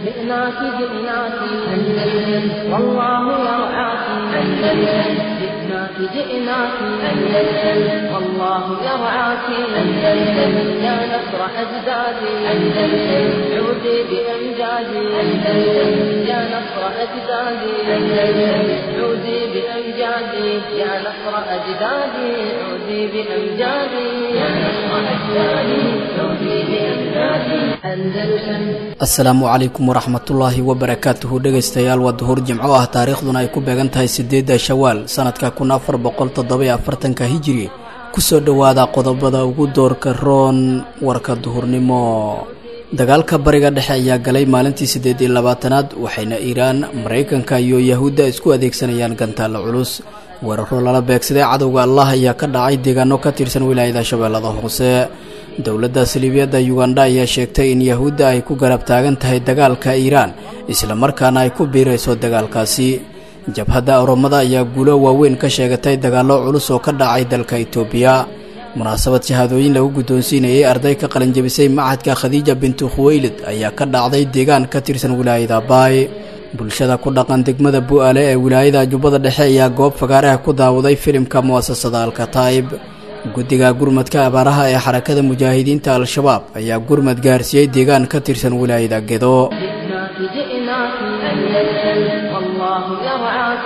جئناك جئناك أندلس والله يرعاك أندلس جئناك جئناك أندلس والله يرعاك أندلس يا نصر أجدادي أندلس عودي بأمجادي أندلس يا نصر أجدادي أندلس عودي بأمجادي يا نصر أجدادي عودي بأمجادي يا نصر أجدادي عودي بأمجادي أندلسا asalaamu calaykum waraxmatullaahi wabarakaatuhu dhegaystayaal waa duhur jimco ah taariikhduna ay ku beegan tahay sideedda shawaal sanadka kun afar boqol toddobiyo afartanka hijiri kusoo dhowaada qodobada ugu doorka roon warka duhurnimo dagaalka bariga dhexe ayaa galay maalintii siddeed iyo labaatanaad waxayna iiraan maraykanka iyo yahuudda isku adeegsanayaan gantaalla culus weeraro lala beegsaday cadowga allah ayaa ka dhacay deegaano ka tirsan wilaayada shabeellada hoose dowladda saliibiyadda yugandha ayaa sheegtay in yahuudda ay ku garab taagan tahay dagaalka iiraan islamarkaana ay ku biirayso dagaalkaasi jabhadda oromada ayaa guulo waaweyn ka sheegatay dagaallo culus oo ka dhacay dalka itoobiya munaasabad shahaadooyin lagu guddoonsiinayay arday ka qalinjabisay machadka khadiija bintu khuweylid ayaa ka dhacday deegaan ka tirsan wilaayada baay bulshada ku dhaqan degmada bu-aale ee wilaayada jubbada dhexe ayaa goob fagaaraha ku daawaday filimka mu'asasada alkataib guddiga gurmadka abaaraha ee xarakada mujaahidiinta al-shabaab ayaa gurmad gaarsiiyey deegaan ka tirsan wilaayada gedo جئناك جئناك أندلس والله يرعاك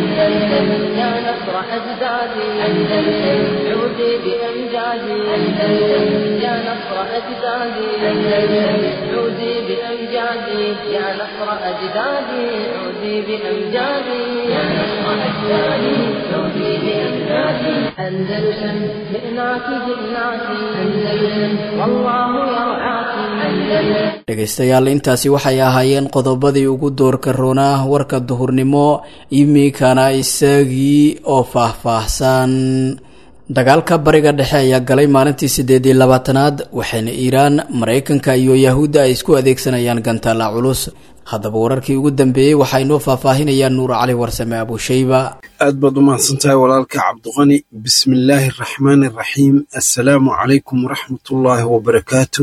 أندلس يا نصر أجدادي أندلس عودي بأمجادي أندلس يا نصر أجدادي أندلس عودي بأمجادي يا نصر أجدادي عودي بأمجادي يا نصر أجدادي عودي بأمجادي أندلسا جئناك جئناك أندلس والله يرعاك أندلس dhegaystayaal intaasi waxay ahaayeen qodobadii ugu doorka roonaa warka duhurnimo iminkana isagii oo faah-faahsan dagaalka bariga dhexe ayaa galay maalintii siddeed iyo labaatanaad waxayna iiraan maraykanka iyo yahuudda ay isku adeegsanayaan gantaalla culus haddaba wararkii ugu dambeeyey waxaa inoo faahfaahinayaan nuur cali warsame abushayba aad baad u mahadsantahay walaalka cabdiqani bismillaahi araxmaani araxiim assalaamu calaykum waraxmatullaahi wabarakaatu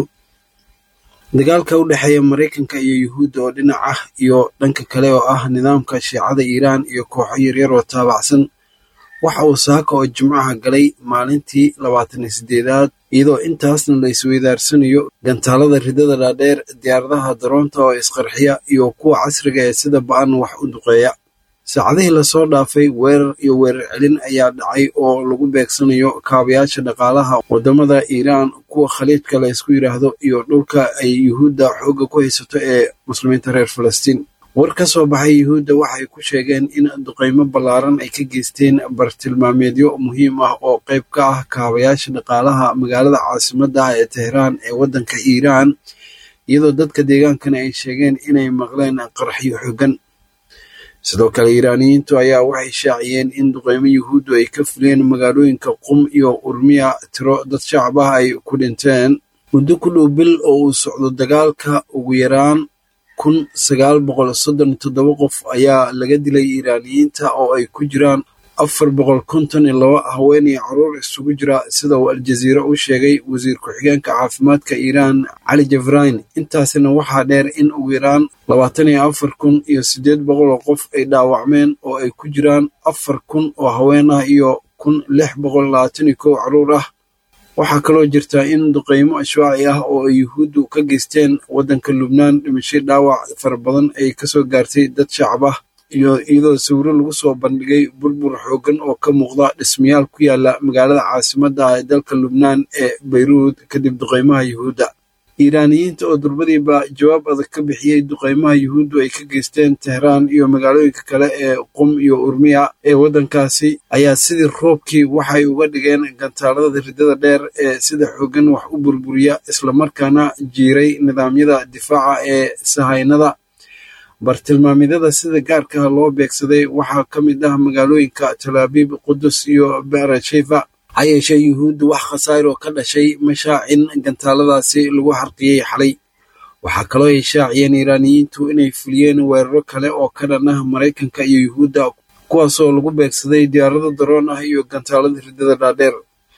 dagaalka u dhexeeya maraykanka iyo yuhuudda oo dhinac ah iyo dhanka kale oo ah nidaamka shiicada iiraan iyo kooxo yaryar oo taabacsan waxa uu saaka oo jimcaha galay maalintii labaatan iyo siddeedaad iyadoo intaasna la isweydaarsanayo gantaalada ridada dhaadheer diyaaradaha daroonta oo isqarxiya iyo kuwa casriga ee sida ba-an wax u duqeeya saacadihii lasoo dhaafay weerar iyo weerar celin ayaa dhacay oo lagu beegsanayo kaabayaasha dhaqaalaha waddamada iiraan kuwa khaliijka la ysku yidhaahdo iyo dhulka ay yuhuudda xoogga ku haysato ee muslimiinta reer falastiin war ka soo baxay yuhuudda waxay ku sheegeen in duqaymo ballaaran ay ka geysteen bartilmaameedyo muhiim ah oo qayb ka ah kaabayaasha dhaqaalaha magaalada caasimadda ah ee tehraan ee waddanka iiraan iyadoo dadka deegaankana ay sheegeen inay maqleen qarxiyo xoogan sidoo kale iiraaniyiintu ayaa waxay shaaciyeen in duqeymo yuhuuddu ay ka fuliyeen magaalooyinka qum iyo urmiya tiro dad shacab ah ay ku dhinteen muddo ku dhow bil oo uu socdo dagaalka ugu yaraan kun sagaal boqol soddon iyo toddoba qof ayaa laga dilay iiraaniyiinta oo ay ku jiraan afar boqol konton iyo laba haween iyo caruur isugu jira sida uu aljaziira u sheegay wasiir ku-xigeenka caafimaadka iiraan cali jafrayn intaasina waxaa dheer in ugu yaraan labaatan iyo afar kun iyo siddeed boqol oo qof ay dhaawacmeen oo ay ku jiraan afar kun oo haween ah iyo kun lix boqol labaatan iyo kow caruur ah waxaa kaloo jirta in duqeymo ashwaaci ah oo ay yuhuuddu ka geysteen waddanka lubnaan dhimashay dhaawac fara badan ay kasoo gaartay dad shacab ah iyo iyadoo sawiro lagu soo bandhigay burbur xooggan oo ka muuqda dhismayaal ku yaala magaalada caasimadda ah ee dalka lubnaan ee bayruud kadib duqeymaha yuhuudda iiraaniyiinta oo durbadiiba jawaab adag ka bixiyey duqeymaha yuhuuddu ay ka geysteen tehraan iyo magaalooyinka kale ee qum iyo urmiya ee waddankaasi ayaa sidii roobkii waxay uga dhigeen gantaalada ridada dheer ee sida xooggan wax u burburiya islamarkaana jiiray nidaamyada difaaca ee sahaynada bartilmaamyadada sida gaarka loo beegsaday waxaa ka mid ah magaalooyinka talaabiib qudus iyo beerasheva ha yeeshee yuhuuddu wax khasaar oo ka dhashay mashaacin gantaaladaasi lagu xarqiyey xalay waxaa kaloo ay shaaciyeen iiraaniyiintu inay fuliyeen weeraro kale oo ka dhan ah maraykanka iyo yuhuudda kuwaasoo lagu beegsaday diyaarado daroon ah iyo gantaalada ridada dhaadheer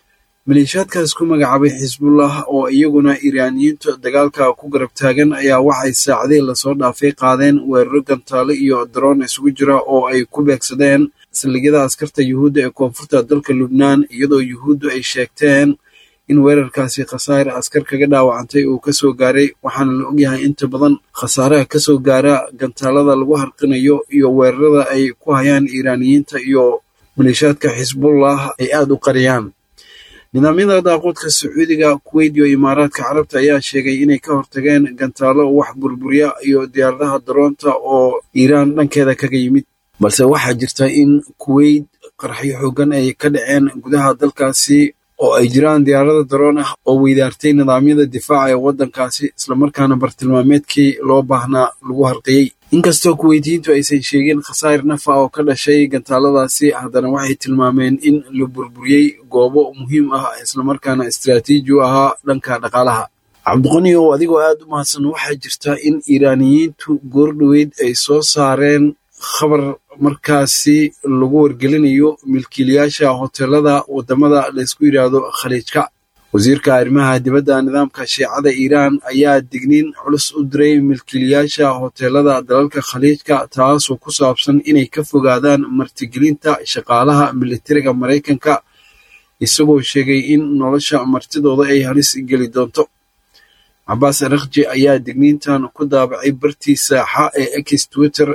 maleeshiyaadkaas ku magacaabay xisbullah oo iyaguna iiraaniyiinta dagaalka ku garab taagan ayaa waxay saacadihii lasoo dhaafay qaadeen weeraro gantaale iyo daroon isugu jira oo ay ku beegsadeen saldhigyada askarta yuhuudda ee koonfurta dalka lubnaan iyadoo yuhuuddu ay sheegteen in weerarkaasi khasaare askar kaga dhaawacantay uu kasoo gaaray waxaana la ogyahay inta badan khasaaraha kasoo gaara gantaalada lagu harqinayo iyo weerarada ay ku hayaan iiraaniyiinta iyo maleeshiyaadka xisbullah ay aada u qariyaan nidaamyada daaqoodka sacuudiga kuweyt iyo imaaraadka carabta ayaa sheegay inay ka hortageen gantaalo wax burburiya iyo diyaaradaha daroonta oo iiraan dhankeeda kaga yimid balse waxaa jirta in kuweyt qarxyo xoogan ay ka dhaceen gudaha dalkaasi oo ay jiraan diyaarada daroon ah oo weydaartay nidaamyada difaaca ee waddankaasi islamarkaana bartilmaameedkii loo baahnaa lagu harqiyey inkastoo kuweytiyiintu aysan sheegin khasaar nafa oo ka dhashay gantaaladaasi haddana waxay tilmaameen in la burburiyey goobo muhiim ah islamarkaana istraatiiji u ahaa dhanka dhaqaalaha cabdiqani oo adigoo aada u mahadsan waxaa jirta in iiraaniyiintu goordhoweyd ay soo saareen khabar markaasi lagu wargelinayo milkiilayaasha hoteelada wadamada laysku yidhaahdo khaliijka wasiirka arrimaha dibadda nidaamka shiicada iiraan ayaa digniin culus u diray milkiilayaasha hoteelada dalalka khaliijka taasoo ku saabsan inay ka fogaadaan martigelinta shaqaalaha militariga maraykanka isagoo sheegay in nolosha martidooda ay halis geli doonto cabaas arakji ayaa digniintan ku daabacay bartii saaxa ee ex twitter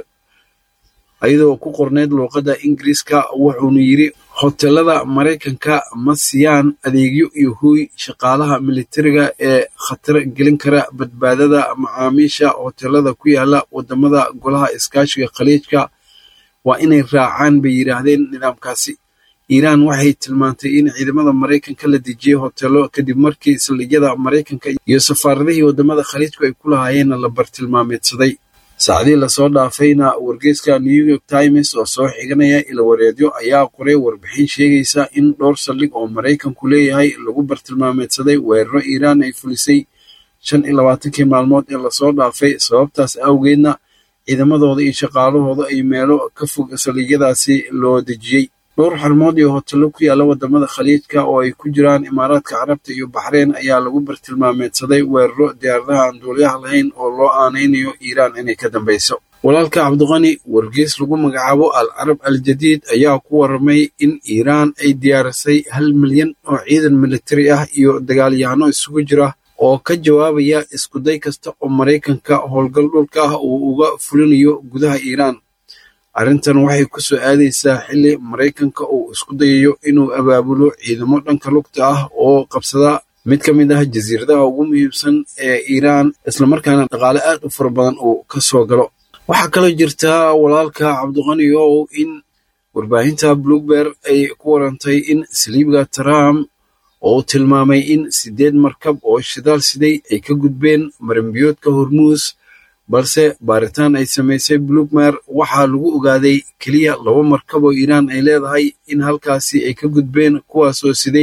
ayadoo ku qorneyd luuqadda ingiriiska wuxuuna yidri hoteelada maraykanka ma siiyaan adeegyo iyo hooy shaqaalaha militariga ee khatar gelin kara badbaadada macaamiisha hoteelada ku yaala wadamada golaha iskaashiga khaliijka waa inay raacaan bay yidhaahdeen nidaamkaasi iiraan waxay tilmaantay in ciidamada maraykanka la dejiyey hoteelo kadib markii saldhigyada maraykanka iyo safaaradihii wadamada khaliijku ay ku lahaayeenna la bartilmaameedsaday saacadii lasoo dhaafayna wargeyska new york times oo soo xiganaya ilawareedyo ayaa qoray warbixin sheegaysa in dhowr saldhig oo maraykanku leeyahay lagu bartilmaameedsaday weeraro iiraan ay fulisay shan iyo labaatankii maalmood ee lasoo dhaafay sababtaas awgeedna ciidamadooda iyo shaqaalahooda ay meelo ka fog saldhigyadaasi loo dejiyey dhowr xarmood iyo hotello ku yaalla wadamada khaliijka oo ay ku jiraan imaaraadka carabta iyo baxreyn ayaa lagu bartilmaameedsaday weeraro diyaaradaha aan duuliyaha lahayn oo loo aanaynayo iiraan inay ka dambeyso walaalka cabdiqani wargeys lagu magacaabo al carab al jadiid ayaa ku waramay in iiraan ay diyaarisay hal milyan oo ciidan militari ah iyo dagaalyahano isugu jira oo ka jawaabaya iskuday kasta oo maraykanka howlgal dhulka ah uu uga fulinayo gudaha iiraan arrintan waxay ku soo aadaysaa xilli maraykanka uu isku dayayo inuu abaabulo ciidamo dhanka lugta ah oo qabsada mid ka mid ah jasiiradaha ugu muhiimsan ee iiraan islamarkaana dhaqaale aad u fara badan uu ka soo galo waxaa kaloo jirta walaalka cabdiqani ow in warbaahinta bloomber ay ku warantay in saliibga trump oo uu tilmaamay in siddeed markab oo shidaal siday ay ka gudbeen maranbiyoodka hormuus balse baaritaan ay samaysay blugmer waxaa lagu ogaaday keliya laba markab oo iiraan ay leedahay in halkaasi ay ka gudbeen kuwaasoo siday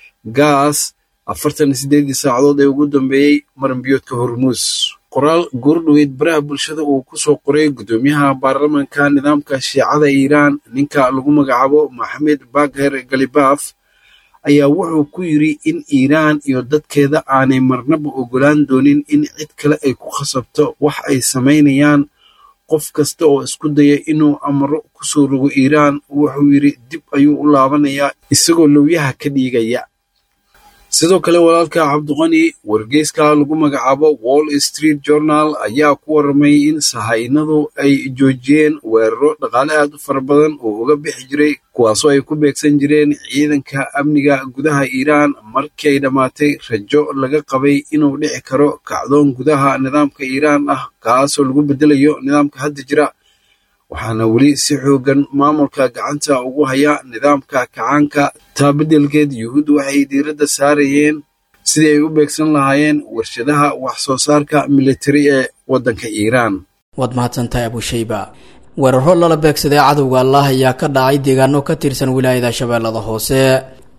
gaas afartan iyo siddeedii saacadood ee ugu dambeeyey maranbiyoodka hormuus qoraal goordhoweyd baraha bulshada uu ku soo qoray guddoomiyaha baarlamaanka nidaamka shiicada iiraan ninka lagu magacaabo maxamed bagher galibaf ayaa wuxuu ku yidri in iiraan iyo dadkeeda aanay marnaba ogolaan doonin in cid kale ay ku khasabto wax ay samaynayaan qof kasta oo isku daya inuu amro ku soo rogo iiraan wuxuu yidri dib ayuu u laabanayaa isagoo lowyaha ka dhiigaya sidoo kale walaalka cabdiqani wargeyska lagu magacaabo wall street journal ayaa ku waramay in sahaynadu ay joojiyeen weeraro dhaqaale aad u fara badan oo uga bixi jiray kuwaasoo ay ku beegsan jireen ciidanka amniga gudaha iiraan markii ay dhammaatay rajo laga qabay inuu dhici karo kacdoon gudaha nidaamka iiraan ah kaasoo lagu bedelayo nidaamka hadda jira waxaana weli si xoogan maamulka gacanta ugu haya nidaamka kacaanka taa beddelkeed yuhuuddu waxay diiradda saarayeen sidii ay u beegsan lahaayeen warshadaha wax soo saarka militari ee waddanka iiraan waad mahadsantahay abushayba weeraro lala beegsaday cadowga allah ayaa ka dhacay deegaano ka tirsan wilaayada shabeellada hoose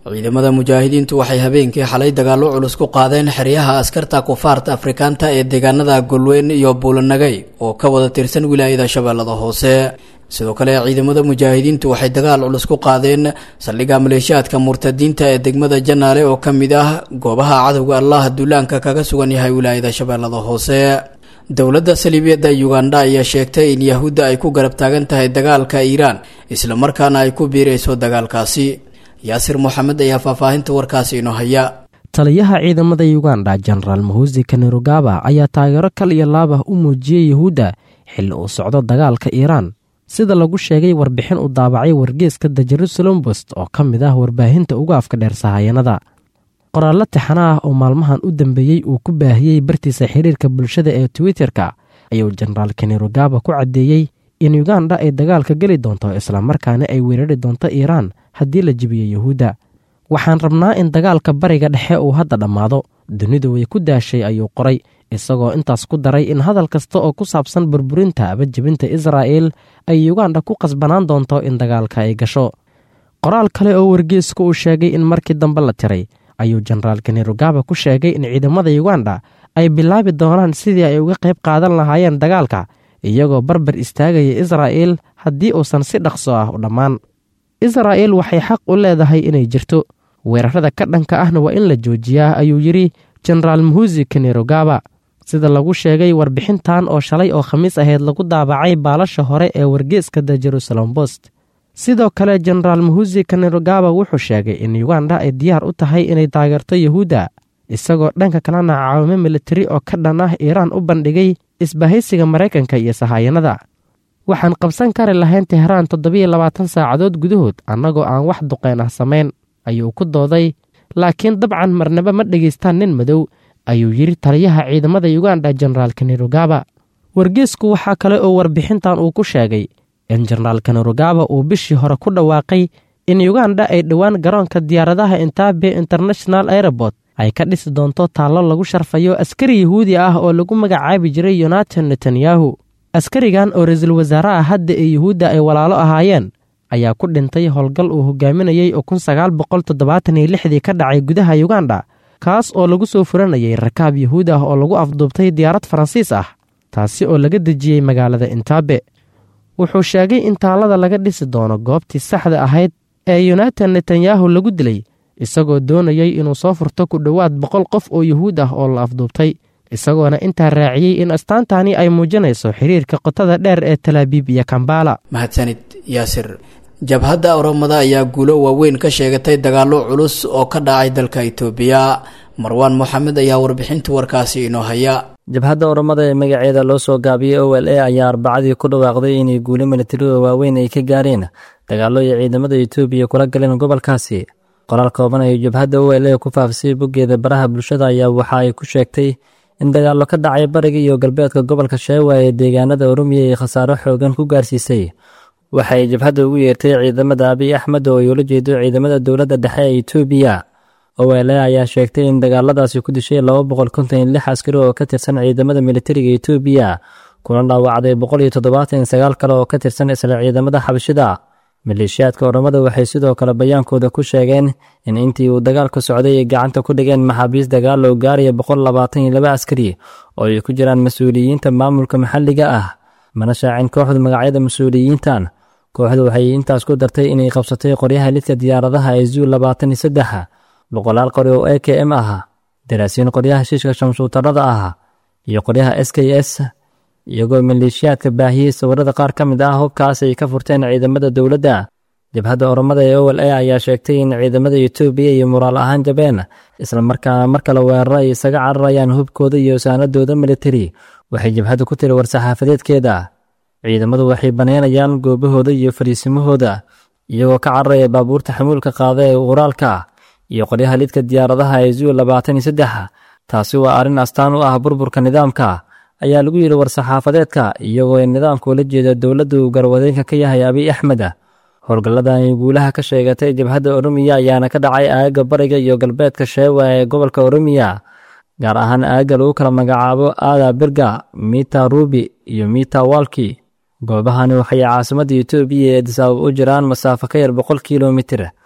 ciidamada mujaahidiintu waxay habeenkii xalay dagaallo culus ku qaadeen xeryaha askarta kufaarta afrikaanta ee deegaanada golweyn iyo buulanagay oo ka wada tirsan wilaayada shabeellada hoose sidoo kale ciidamada mujaahidiintu waxay dagaal culus ku qaadeen saldhigga maleeshiyaadka murtadiinta ee degmada janaale oo ka mid ah goobaha cadowga allah duulaanka kaga sugan yahay wilaayada shabeellada hoose dowladda saliibiyadda uganda ayaa sheegtay in yahuudda ay ku garab taagan tahay dagaalka iiraan islamarkaana ay ku biirayso dagaalkaasi yaasir moxamed ayaa faahfaahinta warkaasi inoo haya taliyaha ciidamada uganda jenaraal mahusi kanerugaba ayaa taageero kal iyo laab ah u muujiyey yahuudda xilli uu socdo dagaalka iiraan sida lagu sheegay warbixin uu daabacay wargeeska the jerusalem bost oo ka mid ah warbaahinta ugu afka dheer sahayanada qoraallo tixana ah oo maalmahan u dambeeyey uu ku baahiyey bartiisa xiriirka bulshada ee twitter-ka ayuu jenaraal kanerugaba ku caddeeyey in uganda ay dagaalka geli doonto islamarkaana ay weerari doonto iiraan haddii la jibiyo yahuudda waxaan rabnaa in dagaalka bariga dhexe uu hadda dhammaado dunidu way ku daashay ayuu qoray isagoo intaas ku daray in hadal kasta oo ku saabsan burburinta aba jebinta israa'el ay uganda ku qasbanaan doonto in dagaalka ay gasho qoraal kale oo wargeesku uu sheegay in markii dambe la tiray ayuu jenaraal kanerugaba ku sheegay in ciidamada uganda ay bilaabi doonaan sidii ay uga qayb qaadan lahaayeen dagaalka iyagoo barbar istaagaya israa'el haddii uusan si dhaqso ah u dhammaan israa'el waxay xaq u leedahay inay jirto weerarada ka dhanka ahna waa in la joojiyaa ayuu yidhi jenaraal muhusi kanerugaba sida lagu sheegay warbixintan oo shalay oo khamiis ahayd lagu daabacay baalasha hore ee wargeeska the jerusalem bost sidoo kale jenaraal muhusi kanerugaba wuxuu sheegay in uganda ay diyaar u tahay inay taageerto yahuudda isagoo dhanka kalena caawimo militari oo ka dhan ah iiraan u bandhigay isbahaysiga maraykanka iyo sahayanada waxaan qabsan kari lahayn tehraan toddobiyo labaatan saacadood gudahood annagoo aan wax duqeen ah samayn ayuu ku dooday laakiin dabcan marnaba ma dhegaystaan nin madow ayuu yidhi taliyaha ciidamada uganda jenaraal kanerugaba wargeesku waxaa kale oo warbixintan uu ku sheegay in jenaraal kanerugaba uu bishii hore ku dhawaaqay in uganda ay dhowaan garoonka diyaaradaha intaabe international airobort ay ka dhisi doonto taallo lagu sharfayo askari yahuudi ah oo lagu magacaabi jiray yonatan netanyahu askarigan oo ra-iisul wasaaraha hadda ee yuhuudda ay walaalo ahaayeen ayaa ku dhintay howlgal uu hogaaminayey oo kun sagaal boqol toddobaatan iyo lixdii ka dhacay gudaha uganda kaas oo lagu soo furanayay rakaab yahuud ah oo lagu afduubtay diyaarad faransiis ah taasi oo laga dejiyey magaalada intaabe wuxuu sheegay in taallada laga dhisi doono goobtii saxda ahayd ee yonatan netanyahu lagu dilay isagoo doonayay inuu soo furto ku dhowaad boqol qof oo yuhuud ah oo la afduubtay isagoona intaa raaciyey in astaantani ay muujinayso xiriirka qotada dheer ee talaabiib iyo kambala mahadsanid yaasir jabhadda oromada ayaa guulo waaweyn ka sheegatay dagaallo culus oo ka dhacay dalka itoobiya marwaan moxamed ayaa warbixinta warkaasi inoo haya jabhadda oromada ee magaceeda loo soo gaabiyey o l a ayaa arbacadii ku dhawaaqday inay guulo milatariga waaweyn ay ka gaareen dagaallo ay ciidamada itoobiya kula galeen gobolkaasi qoraal kooban ay jabhadda o l a ku faafisay boggeeda baraha bulshada ayaa waxa ay ku sheegtay in dagaallo ka dhacay bariga iyo galbeedka gobolka sheewa ee deegaanada oromiya ay khasaaro xoogan ku gaarsiisay waxay jabhadda ugu yeertay ciidamada abiy axmed oo ay ula jeedo ciidamada dowladda dhexe ee itoobiya o l a ayaa sheegtay in dagaaladaasi ku dishay laba boqol konton iyo lix askari oo ka tirsan ciidamada militariga itoobiya kuna dhaawacday boqol iyo toddobaatan iyo sagaal kale oo ka tirsan isla ciidamada xabashida maleeshiyaadka oromada waxay sidoo kale bayaankooda ku sheegeen in intii uu dagaalka socday ay gacanta ku dhigeen maxaabiis dagaal oo gaaraya boqol labaatan iyo laba askari oo ay ku jiraan mas-uuliyiinta maamulka maxalliga ah mana shaacin kooxdu magacyada mas-uuliyiintan kooxdu waxay intaas ku dartay inay qabsatay qoryaha lidka diyaaradaha ee zuu labaatan iyo saddex boqolaal qori oo e k m ah daraasiin qoryaha shiishka shamsuutarada ah iyo qoryaha s k s iyagoo maleeshiyaadka baahiyey sawirada qaar ka mid ah hubkaas ay ka furteen ciidamada dowladda jabhadda oromada ee o l a ayaa sheegtay in ciidamada etoobiya iyo muraal ahaan jabeen islamarkaana mar kale weeraro ay isaga cararayaan hubkooda iyo saanadooda militari waxay jabhaddu ku tiri war-saxaafadeedkeeda ciidamadu waxay banaynayaan goobahooda iyo fariisimahooda iyagoo ka cararaya baabuurta xamuulka qaada ee uraalka iyo qoryaha lidka diyaaradaha ee zuu labaatan iyo saddex taasi waa arrin astaan u ah burburka nidaamka ayaa lagu yidhi war-saxaafadeedka iyagoo nidaamka ula jeeda dowladda uu garwadeenka ka yahay abiy axmed howlgalladan ay guulaha ka sheegatay jabhadda oromiya ayaana ka dhacay aagga bariga iyo galbeedka sheewa ee gobolka oromiya gaar ahaan aagga lagu kala magacaabo aada birga mita rubi iyo mita walki goobahani waxay caasimadda etoobiya ee disaabab u jiraan masaafo ka yar boqol kilomitir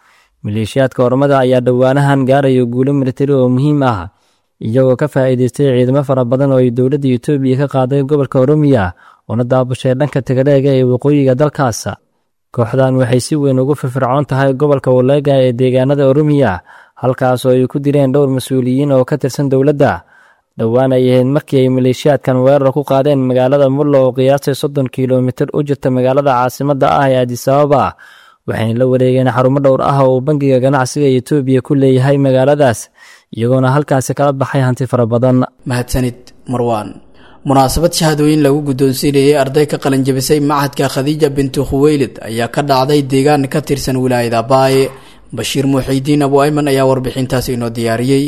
maleeshiyaadka ormada ayaa dhowaanahan gaaraya guulo militari oo muhiim ah iyagoo ka faa'iidaystay ciidamo fara badan oo ay dowladda etoobiya ka qaaday gobolka oromiya una daabushay dhanka tagaleega ee waqooyiga dalkaas kooxdan waxay si weyn ugu firfircoon tahay gobolka waleega ee deegaanada oromiya halkaas oo ay ku direen dhowr mas-uuliyiin oo ka tirsan dowladda dhowaan ay ahayd markii ay maleeshiyaadkan weerar ku qaadeen magaalada mullo oo qiyaastay soddon kilomitir u jirta magaalada caasimadda ah ee adisababa waxayna la wareegeen xarumo dhowr ah oo bangiga ganacsiga etoobiya ku leeyahay magaaladaas iyagoona halkaasi kala baxay hanti fara badan mahadsanid marwaan munaasabad shahaadooyin lagu guddoonsiinayay arday ka qalinjabisay machadka khadiija bintu khuweylid ayaa ka dhacday deegaan ka tirsan wilaayada baaye bashiir muuxiidiin abu ayman ayaa warbixintaas inoo diyaariyey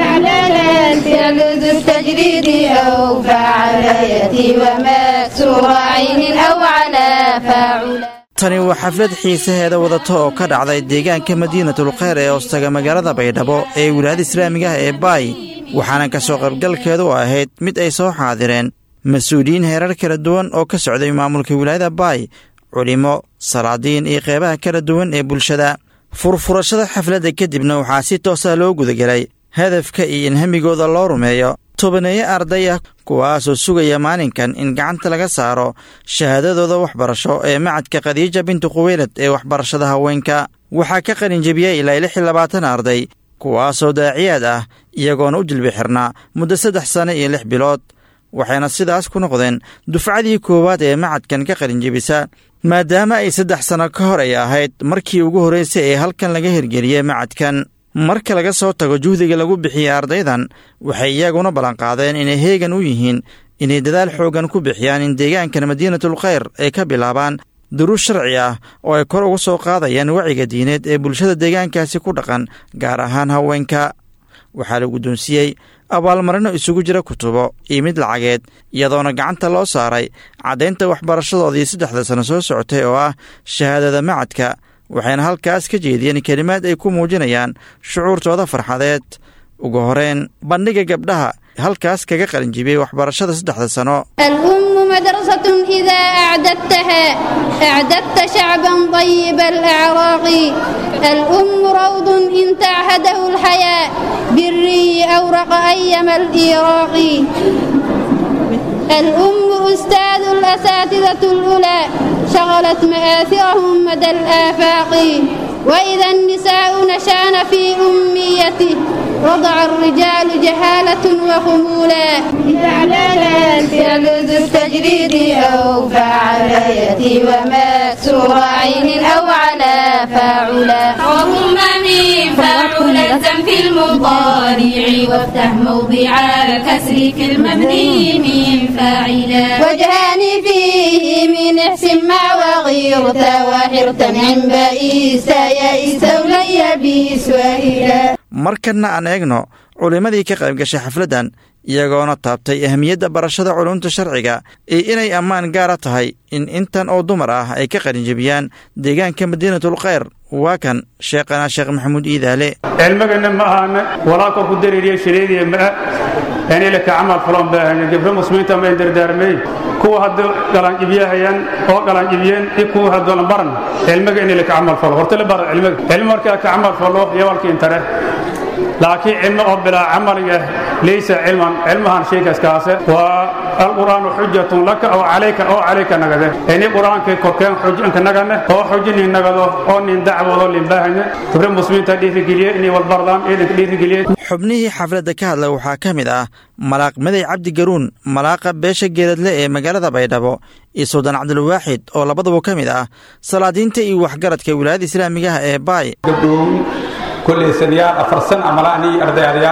tani waa xaflad xiisaheeda wadata oo ka dhacday deegaanka madiinatul kheyr ee hoostaga magaalada baydhabo ee wilaayada islaamiga ah ee baay waxaana ka soo qaybgalkeedu ahayd mid ay soo xaadireen mas-uuliyiin heerar kala duwan oo ka socday maamulka wilaayada baay culimo salaadiin iyo qeybaha kala duwan ee bulshada furfurashada xafladda kadibna waxaa si toosa loo gudagelay hadafka iyo in hamigooda loo rumeeyo tobaneeyo arday ah kuwaasoo sugaya maalinkan in gacanta laga saaro shahaadadooda waxbarasho ee macadka khadiija bintu khuweylad ee waxbarashada haweenka waxaa ka qalinjebiyey ilaa lix iyo labaatan arday kuwaasoo daaciyaad ah iyagoona u jilbi xirnaa muddo saddex sanno iyo lix bilood waxayna sidaas ku noqdeen dufcadii koowaad ee macadkan ka qalinjebisa maadaama ay saddex sanno ka hor ay ahayd markii ugu horraysay ee halkan laga hirgeliyey macadkan marka laga soo tago juhdiga lagu bixiyey ardaydan waxay iyaguna ballanqaadeen inay heegan u yihiin inay dadaal xooggan ku bixiyaan in deegaankan madiinatul kheyr ay ka bilaabaan duruus sharci ah oo ay kor uga soo qaadayaan waciga diineed ee bulshada deegaankaasi ku dhaqan gaar ahaan haweenka waxaa la guddoonsiiyey abaalmarino isugu jira kutubo iyo mid lacageed iyadoona gacanta loo saaray caddaynta waxbarashadoodii saddexda sano soo socotay oo ah shahaadada macadka waxayna halkaas ka jeediyeen kelimaad ay ku muujinayaan shucuurtooda farxadeed ugu horeen bandhiga gabdhaha halkaas kaga qalinjibiyey waxbarashada saddexda sano الأم مدرسة إذا أعددتها أعددت شعبا طيب الأعراق الأم روض إن تعهده الحياة بالري أورق أيم الإيراق الأم أستاذ الأساتذة الأولى شغلت مآثرهم مدى الآفاق وإذا النساء نشان في أميته رضع الرجال جهالة وخمولا إعلانا فعل ذو التجريد أو فعليتي ومكسور عين أو على فاعلا وضمني فاعلا في المضارع وافتح موضع كسرك المبني من فاعلا وجهاني فيه من احسن مع وغيرت وحرت عن بئيس يئس ولي بسوهلا markanna aan eegno culimmadii ka qayb gashay xafladdan iyagoona taabtay ahmiyadda barashada culumta sharciga iyo inay ammaan gaara tahay in intan oo dumar ah ay ka qalinjebiyaan deegaanka madiinatul kheyr waa kan sheekhana sheekh maxamuud iidaale cilmigana ma ahana walaa korku dareeriya shaleediya maa inayla ka camal fulan baahana gabdho muslimiinta ma dardaarmay kuwa hadda galanjibiyahayaan oo galanjibiyeen iyo kuwa hadoolan baran cilmiga inayla ka camal falo horta la bara cilmiga cilmi markaa ka camal falo yawalkiin tare laakiin cilmi oo bilaa camaliga laysa cilman cilmahan shaygaas kaase waa alqur'aanu xujatun laka oo calayka oo calayka nagade ini qur'aankay korkeen xujanka nagane oo xujinin nagado oo nin dacwado linbaahane gabre muslimiinta dhiirigeliye inay walbardaan ciidanka dhiirigeliye xubnihii xafladda ka hadla waxaa ka mid ah malaaq maday cabdi garuun malaaqa beesha geeladle ee magaalada baydhabo iyo suldaan cabdulwaaxid oo labaduba ka mid ah salaadiinta iyo waxgaradka wilaayada islaamiga ah ee baay gabdhow kolley sanayaal afar san amalaanii ardayadayaa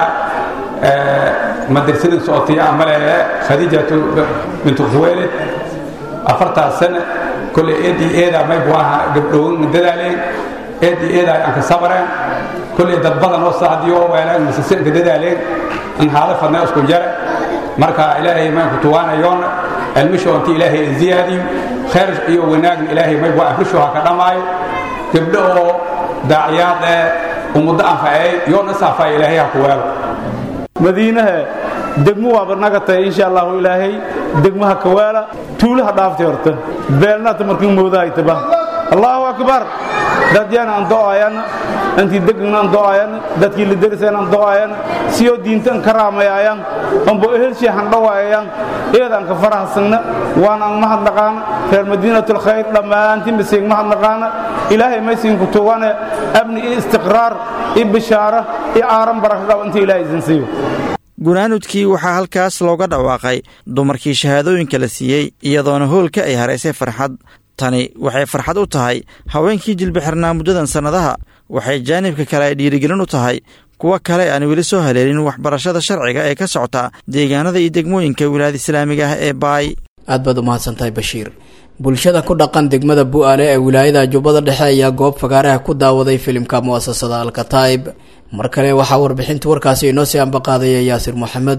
madrasadan socotiya amale khadiijatu bintu khuweyle afartaas sana kolley eedii eedaa may buaha gabdhowin dadaaleen eedii eedaa anka sabareen kolley dad badan oo saadiyo oo weeleen masase anka dadaaleen an haada fadnay isku jare marka ilaahay maanku tuwaanayoon cilmisho inti ilaahay ziyaadiyo khayr iyo wanaagna ilaahay may bua afrisho ha ka dhammaayo gabdho oo daaciyaad ee ummaddo anfacey yoona saafaya ilaahay ha ku weelo madiinaha degmo waaba naga tahay insha allahu ilaahay degmaha kawaala tuulaha dhaaftay horta beelnaata markii moodahaytaba allahu akbar dadyana aan do'ayana antii degna aan do'ayana dadkii lideriseen aan do'ayana siyoo diintan ka raamayayaan anbo ehelshii handhawaayayaan eedaan ka farahasagna waan aan mahadnaqaana reer madiinatul khayr dhammaantiin basiig mahadnaqaana ilaahay maysiinku tugane amni iyo istiqraar iyo bishaara iyo aaran barakaqab inta ilaahay idin siiyo gunaanudkii waxaa halkaas looga dhawaaqay dumarkii shahaadooyinka la siiyey iyadoona hoolka ay haraysay farxad tani waxay farxad u tahay haweenkii jilbixirnaa muddadan sannadaha waxay jaanibka kale ay dhiirigelin u tahay kuwa kale aan weli soo haleelin waxbarashada sharciga ee ka socota deegaanada iyo degmooyinka wilaayada islaamiga ah ee baay aad baad u mahadsantahay bashiir bulshada ku dhaqan degmada bu'aale ee wilaayada jubbada dhexe ayaa goob fagaaraha ku daawaday filimka mu'asasada alkataib mar kale waxaa warbixinta warkaasi inoo sii ambaqaadaya yaasir moxamed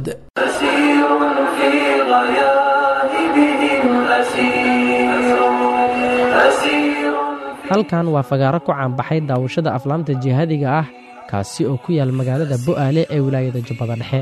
halkan waa fagaaro ku caanbaxay daawashada aflaamta jihaadiga ah kaasi oo ku yaal magaalada bu'aale ee wilaayada jubbada dhexe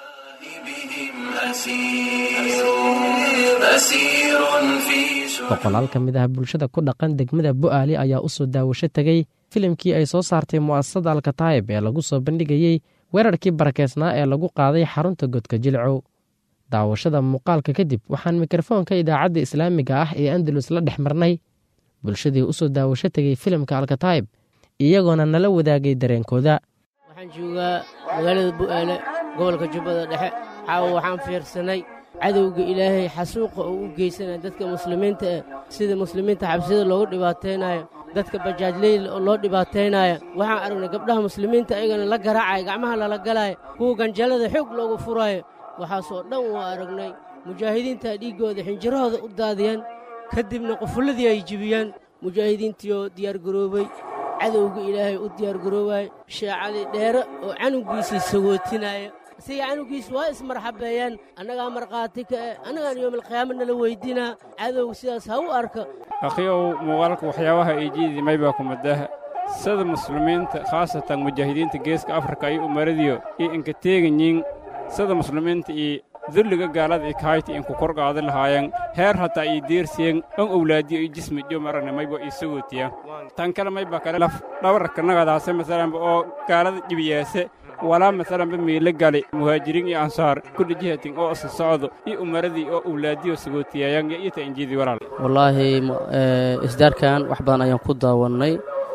boqolaal ka mid ah bulshada ku dhaqan degmada bu'aale ayaa u soo daawasho tegey filimkii ay soo saartay mu'asasada alkataib ee lagu soo bandhigayey weerarkii barakeysnaa ee lagu qaaday xarunta godka jilcow daawashada muuqaalka kadib waxaan mikrofoonka idaacadda islaamiga ah ee andalus la dhex marnay bulshadii u soo daawasho tegey filimka alkataib iyagoona nala wadaagay dareenkooda waxaan joogaa magaalada bu'aale gobolka jubbada dhexe caawa waxaan fiirsanay cadowga ilaahay xasuuqa oo u geysanaya dadka muslimiinta eh sida muslimiinta xabsiyada loogu dhibaataynayo dadka bajaajleyl oo loo dhibaataynaya waxaan aragnay gabdhaha muslimiinta ayagana la garaacaya gacmaha lala galaya kuwa ganjallada xoog loogu furaayo waxaasoo dhan waa aragnay mujaahidiinta dhiiggooda xinjirahooda u daadiyeen ka dibna qufulladii ay jibiyeen mujaahidiintiioo diyaargaroobay cadowga ilaahay u diyaargaroobaaya shaacadii dheere oo canugiisii sagootinaya siga canugiis waa ismarxabeeyeen annagaa markhaati ka eh annagaan yoomalqiyaama nala weyddiinaa cadow sidaas ha u arka akhiyow muuqaalka waxyaabaha ay jiidimay baa kumadaha sida muslimiinta khaasatan mujaahidiinta geeska afrika iyo umaradiyo iyo inka teeganyiin sida muslimiinta iyo dulliga gaalada iyo kahayti inku kor qaadi lahaayeen heer hataa iyo deersiyen on owlaadiyo iyo jismi jo maragna mayba ii sagootiya tan kale mayba kale laf dhabarka nagadaase masalanba oo gaalada jibiyaase walaa masalanba miila gali muhaajiriin iyo ansaar kulli jihatin oo isa socdo iyo umaradii oo owlaadiyo sagootiyaayaan iyo ita injiidii walaal wallaahi isdaarkan wax badan ayaan ku daawannay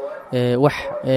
wax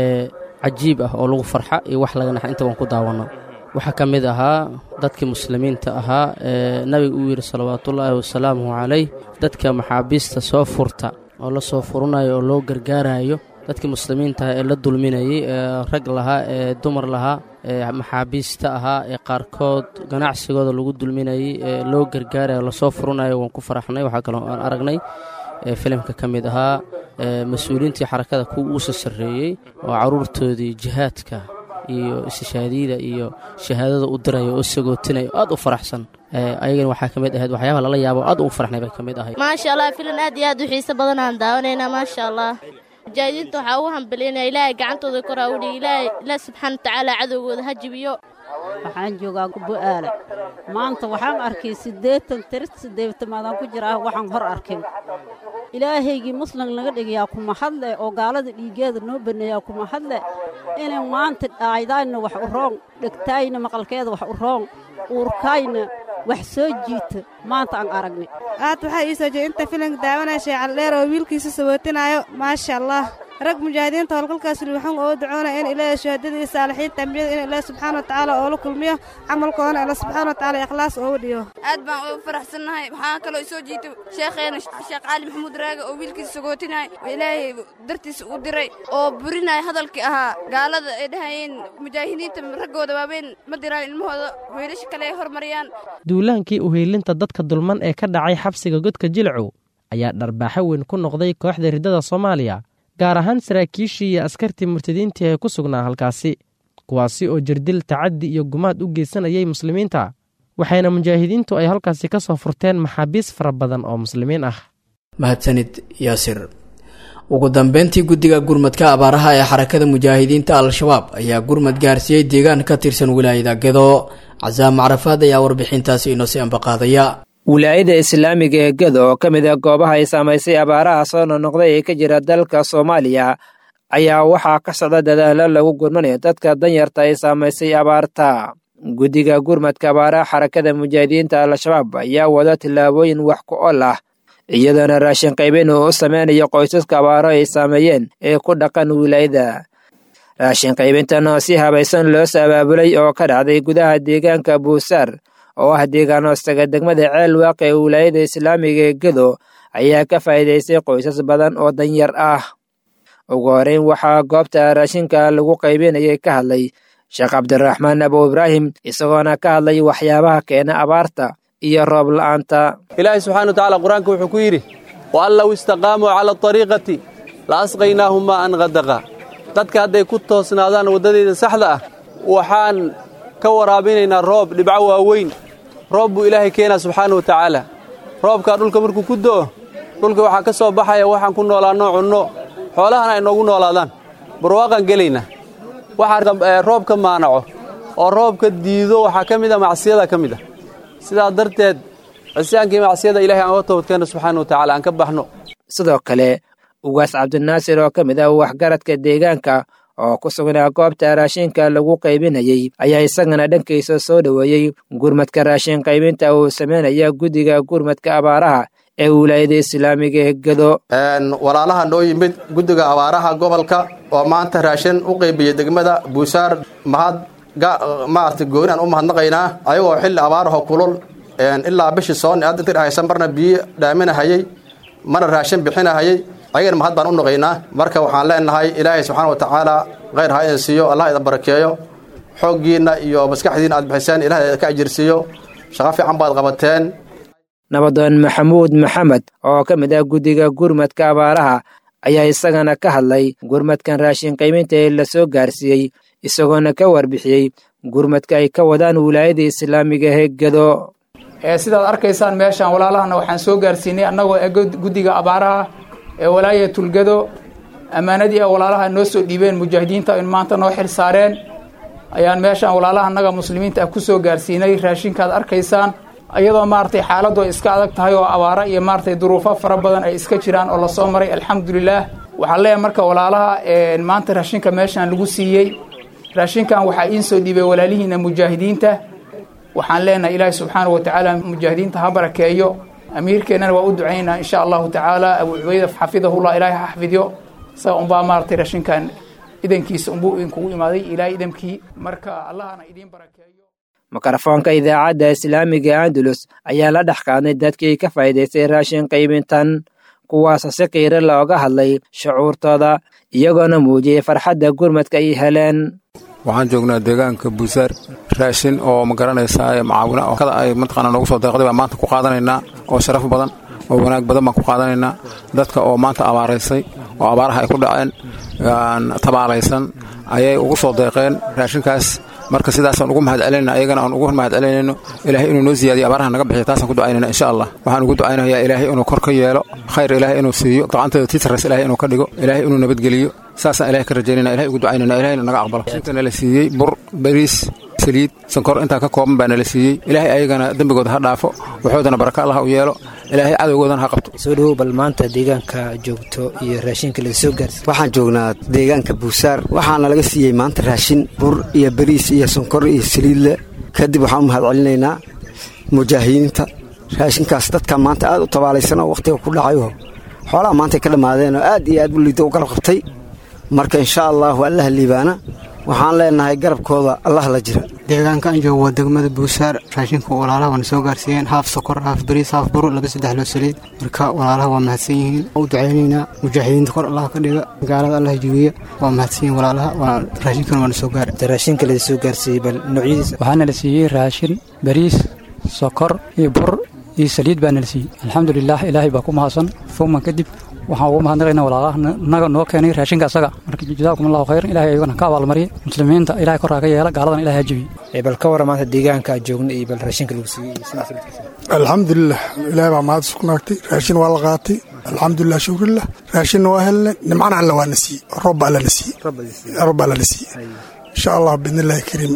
cajiib ah oo lagu farxa iyo wax laga naxa inta waan ku daawanno waxaa ka mid ahaa dadkii muslimiinta ahaa ee nabiga uu yidhi salawaatullaahi wasalaamuhu calayh dadka maxaabiista soo furta oo la soo furanayo oo loo gargaarayo dadkii muslimiinta ah ee la dulminayey ee rag lahaa ee dumar lahaa ee maxaabiista ahaa ee qaarkood ganacsigooda lagu dulminayey ee loo gargaarayo lasoo furanayo waan ku faraxnay waxaa kaloo aan aragnay ee filimka ka mid ahaa ee mas-uuliyiintii xarakada kuwa uusa sarreeyey oo carruurtoodii jihaadka iyo istishaadiyada iyo shahaadada u diraya oo sagootinaya aad u faraxsan ayagana waxaa ka mid ahayd waxyaabaha lala yaabo aad ugu faraxnay bay ka mid ahayd maasha allah filan aad iyo aad u xiiso badan aan daawanaynaa maasha allah mujaahidiinta waxaa ugu hambalyaynaya ilaahay gacantooda kor ha u dhigi ilaahay ilaah subxaana watacaala cadowgooda ha jibiyo waxaan joogaa bu'aale maanta waxaan arkay siddeetan tiris siddeetamaadaan ku jira ah waxaan hor arkin ilaahaygii muslim naga dhigayaa kuma hadle oo gaalada dhiiggeeda noo baneeyaa kuma hadle inay maanta dhaaydaayna wax u roon dhegtaayna maqalkeeda wax u roon uurkaayna wax soo jiita maanta aan aragnay aad waxaa ii soo jeeda inta filanka daawanaya sheecaldheer oo wiilkiisa sabootinaayo maasha allah rag mujaahidiinta howlgalkaas waxaan oo ducoonaya in ilaahay shahaadada iyo saalixiinta ambiyada in ilaahay subxaana watacaala oo la kulmiyo camalkoodana alla subxaana watacaala ikhlaas oogu dhigo aad baan ugu faraxsannahay waxaa kaloo isoo jiitay sheekheena sheekh cali maxamuud raage oo wiilkiisa sagootinaya oo ilaahay dartiisa u diray oo burinaya hadalkii ahaa gaalada ay dhahayeen mujaahidiinta raggooda waaweyn ma diraan ilmahooda wiilasha kale ay hormariyaan duulaankii uheelinta dadka dulman ee ka dhacay xabsiga godka jilcow ayaa dharbaaxo weyn ku noqday kooxda riddada soomaaliya gaar ahaan saraakiishii iyo askartii murtadiintii ee ku sugnaa halkaasi kuwaasi oo jirdil tacaddi iyo gumaad u geysanayay muslimiinta waxayna mujaahidiintu ay halkaasi ka soo furteen maxaabiis fara badan oo muslimiin ah mahadsanid yaasir ugu dambeyntii guddiga gurmadka abaaraha ee xarakada mujaahidiinta al-shabaab ayaa gurmad gaarsiiyey deegaan ka tirsan wilaayada gedo casaam macrafaad ayaa warbixintaasi inoo sii ambaqaadaya wilaayada islaamiga ee gedo oo ka mid a goobaha ay saamaysay abaaraha soo nonoqday ee ka jira dalka soomaaliya ayaa waxaa ka socda dadaalo lagu gurmanayo dadka danyarta ay saamaysay abaarta guddiga gurmadka abaaraha xarakada mujaahidiinta al-shabaab ayaa wada tillaabooyin wax ku ol ah iyadoona raashin qaybin uu u sameynayo qoysaska abaaro ay saameeyeen ee ku dhaqan wilaayada raashin qaybintan oo si habaysan loo abaabulay oo ka dhacday gudaha deegaanka buusaar oo ah deegaan hoostaga degmada ceel waaq ee wilaayada islaamiga ee gedo ayaa ka faa'iidaystay qoysas badan oo danyar ah ugu horeyn waxaa goobta raashinka lagu qaybinayay ka hadlay sheekh cabdiraxmaan abu ibraahim isagoona ka hadlay waxyaabaha keena abaarta iyo roob la'aanta ilaahay subxana wa tacala qur-aanka wuxuu ku yidhi wa an low istaqaamuu cala atariiqati la asqaynaahum maa an qadaqa dadka hadday ku toosnaadaan waddadeeda saxda ah waxaan ka waraabinaynaa roob dhibco waaweyn roob buu ilaahay keenaa subxaana wa tacaala roobkaa dhulka markuu ku do'o dhulka waxaa ka soo baxaya waxaan ku noolaanno cunno xoolahana ay noogu noolaadaan barwaaqaan gelaynaa waxaa roobka maanaco oo roobka diido waxaa ka mid a macsiyada ka mid a sidaa darteed cisyaankii macsiyada ilahay aan uga toobadkeenno subxaana wa tacala aan ka baxno sidoo kale ugaas cabdinaasir oo ka mid ah waxgaradka deegaanka oo ku sugnaa goobta raashinka lagu qaybinayey ayaa isagana dhankiisa soo dhoweeyey gurmadka raashin qaybinta uu sameynaya guddiga gurmadka abaaraha ee wilaayada islaamiga ee gedo walaalaha noo yimid guddiga abaaraha gobolka oo maanta raashin u qaybiyey degmada buusaar mahad maarata gooni aan u mahadnaqaynaa ayagoo xilli abaaraho kulul ilaa bishii soon hadda inta dhahaysan marna biyo dhaaminahayey marna raashin bixinahayey ayagana mahad baan u naqaynaa marka waxaan leenahay ilaahay subxaana wa tacaala khayr ha idin siiyo allah idin barakeeyo xooggiinna iyo maskaxdiinna aad bixiseen ilahay ka ajirsiiyo shaqo fiican baad qabateen nabadoon maxamuud maxamed oo ka mid ah guddiga gurmadka abaaraha ayaa isagana ka hadlay gurmadkan raashin qaybinta ee la soo gaarsiiyey isagoona ka warbixiyey gurmadka ay ka wadaan wilaayada islaamiga ee gedo sidaad arkaysaan meeshaan walaalahana waxaan soo gaarsiinay annagoo guddiga abaaraha ee walaaya tulgado ammaanadii a walaalaha noo soo dhiibeen mujaahidiinta in maanta noo xil saareen ayaan meeshaan walaalaha annaga muslimiinta ah ku soo gaarsiinay raashinkaad arkaysaan iyadoo maaragtay xaaladdu ay iska adag tahay oo abaara iyo maaragtay duruufo fara badan ay iska jiraan oo lasoo maray alxamdulilaah waxaan leeyahay marka walaalaha maanta raashinka meeshaan lagu siiyey raashinkan waxaa iin soo dhiibay walaalihiina mujaahidiinta waxaan leenahay ilaahi subxaana wa tacaala mujaahidiinta ha barakeeyo amiirkeennana waa u ducaynaa insha allahu tacaala abu cubayda xafidahullah ilaahay ha xafidyo isaga unbaa maaragtay raashinkan idankiisa unbuu idinkugu imaaday ilaahay idamkii marka allahana idiin barakeeyo mikrofoonka idaacadda islaamiga andalus ayaa la dhex qaadnay dadkii ka faa'iidaystay raashin qaybintan kuwaasoo si qiiro looga hadlay shucuurtooda iyagoona muujiyey farxadda gurmadka ay heleen waxaan joognaa deegaanka buusaar raashin oo ma garanaysaa macaawina oo kada ay mataqaana noogu soo deeqday baan maanta ku qaadanaynaa oo sharaf badan oo wanaag badan baan ku qaadanaynaa dadka oo maanta abaaraysay oo abaaraha ay ku dhaceen tabaalaysan ayay ugu soo deeqeen raashinkaas marka sidaasaan ugu mahad celinayna ayagana aan ugu mahad celinayno ilaahay inuu noo siyaadiyo abaaraha naga bixiyo taasaan ku ducaynayna insha allah waxaan ugu ducaynayaa ilaahay inuu kor ka yeelo khayr ilaahay inuu siiyo gacanteeda tiitarays ilaahay inuu ka dhigo ilaahay inuu nabadgeliyo saasaan ilahay ka rajaynayna ilahay ugu ducaynayna ilahayna naga aqbalo inta nala siiyey bur bariis saliid sankor intaa ka kooban baa nala siiyey ilaahay ayagana dembigooda ha dhaafo waxoodana baraka allah u yeelo ilaahay cadowgoodana ha qabto soo dhowow bal maanta deegaanka joogto iyo raashinka laga soo gaarsi waxaan joognaa deegaanka buusaar waxaana laga siiyey maanta raashin bur iyo bariis iyo sonkor iyo saliidle kadib waxaan u mahad celinaynaa mujaahidiinta raashinkaas dadka maanta aad u tabaalaysan oo wakhtiga ku dhacayo xoolaha maantay ka dhammaadeen oo aad iyo aad u liida u garab qabtay marka insha allahu allaha liibaana waxaan leenahay garabkooda allah la jira deegaanka aan joogo waa degmada buusaar raashinka walaalaha waana soo gaarsiiyeen haaf sokor haaf bariis haaf buru laba saddex loo saliid marka walaalaha waa mahadsan yihiin u ducaynaynaa mujaahidiinta kor allah ka dhiga gaalada allah jibiya waa mahadsan yihiin walaalaha waa raashinkan waana soo gaara raashinka laga soo gaarsiiyey bal noocyadiisa waxaana la siiyey raashin bariis sokor iyo bur iyo saliid baa nala siiyey alxamdulilah ilaahay baa ku mahadsan fuman kadib waxaan ugu mahadnaqaynaa walaalaha naga noo keenay raashinka asaga marka jazaakum allahu khayran ilahay ayagana ka abaalmariya muslimiinta ilahay korraa ka yeela gaaladan ilahay ha jebiye bal ka warra maanta deegaanka aad joogna iyo bal raashinka lagu siiyey alxamdulilah ilaahay baa mahad isku naagtay raashin waa la qaatay alxamdulilah shukrillah raashinna waa helnay nimcana alla waa na siiyey roob baa alla na siiyey roob baa alla na siiyey insha allah biidnillahi kariim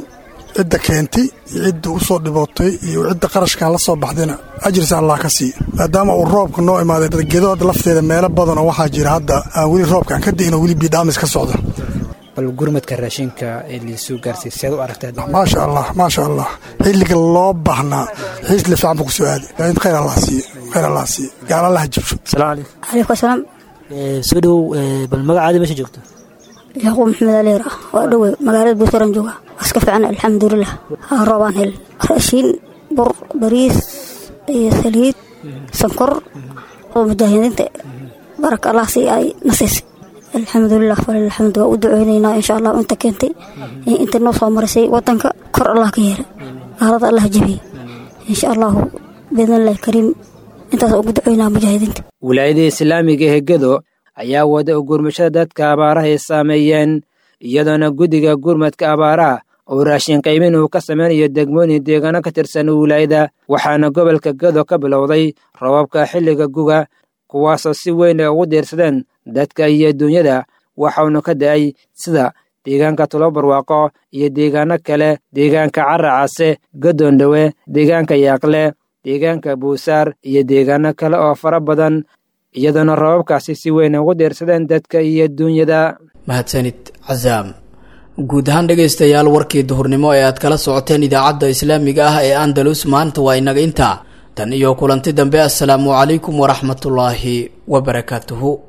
cidda keentay iyo cidda u soo dhibootay iyo cidda qarashkan la soo baxdayna ajirsa allah ka siiya maadaama uu roobka noo imaaday gedood lafteeda meelo badanoo waxaa jira hadda aan weli roobkaan ka di'in oo weli biidhaamis ka socda bal gurmadka raashinka ee liisuu gaarsiy seed u aragtaa maasha allah maasha allah xilliga loo baahnaa xiisle fiican buu ku soo aaday khayr allah siiye khayr allah siiye gaal allah jibsho salaamu calaykum calaykum asalaam soo dhowow bal magacaada meesha joogto yacquub maxamed aleer ah waa dhowe magaalada buusaran jooga iska fiican alxamdulilah haa roobaan hel raashiin bur bariis iyo saliid sankor oo mujaahidiinta baraka allah si ay nasiisay alxamdulilah falilxamd waa u duceynaynaa insha allah inta keentay inta noo soo marisay wadanka kor allah ka yeelay gaalada allah jebiyey insha allahu biidnillahi kariim intaas ugu duceynaa mujaahidiinta wilaayada islaamiga ee gedo ayaa wada u gurmashada dadka abaaraha ay saameeyeen iyadoona guddiga gurmadka abaaraha oo raashin qaymin uu ka samaynayo degmooyin deegaano ka tirsan wilaayada waxaana gobolka gedo ka bilowday rababka xilliga guga kuwaasoo si weyn ay ugu diirsadeen dadka iyo duunyada waxauna ka da'ay sida deegaanka tulobarwaaqo iyo deegaano kale deegaanka caracase gadoondhowe deegaanka yaaqle deegaanka buusaar iyo deegaano kale oo fara badan iyadoona rababkaasi si weyn ugu diirsadeen dadka iyo duunyada mahadsanid casaam guud ahaan dhegaystayaal warkii duhurnimo ee aad kala socoteen idaacadda islaamiga ah ee andalus maanta waa inaga intaa tan iyo kulanti dambe assalaamu calaykum waraxmatullaahi wabarakaatuhu